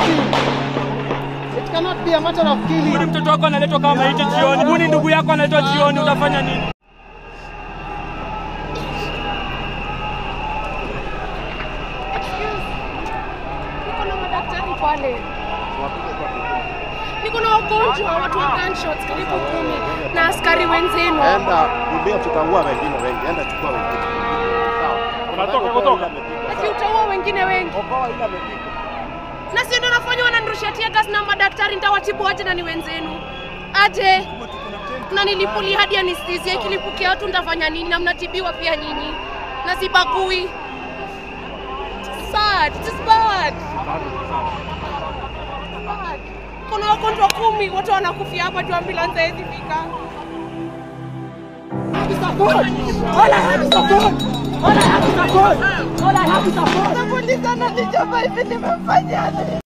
killing. It cannot be a matter of killing. Huyu mtoto wako analetwa kama maiti jioni. Huyu ni ndugu yako analetwa jioni, utafanya nini? Niko na madaktari pale, niko na wagonjwa, watu wa gunshots karibu kumi na askari wenzenu. Enda kumbia, tutaua wengine wengi. Enda chukua wengine. Sawa. Unatoka kutoka. Ati utaua wengine wengi, Okoa ile amepigwa. na si ndio nafanya wananirushia tear gas na madaktari, nitawatibu aje na ni wenzenu aje na nilipuli hadi anestesia ikilipukia watu nitafanya nini? Na mnatibiwa pia nyinyi, na sibagui. Sad, it is bad. Bad. Kuna wagonjwa kumi, wote wanakufia hapa tu, ambulance haiwezi fika. Support! All I have is support! All I have is support! All I have is support! Polisi ananichapa hivi, nimefanya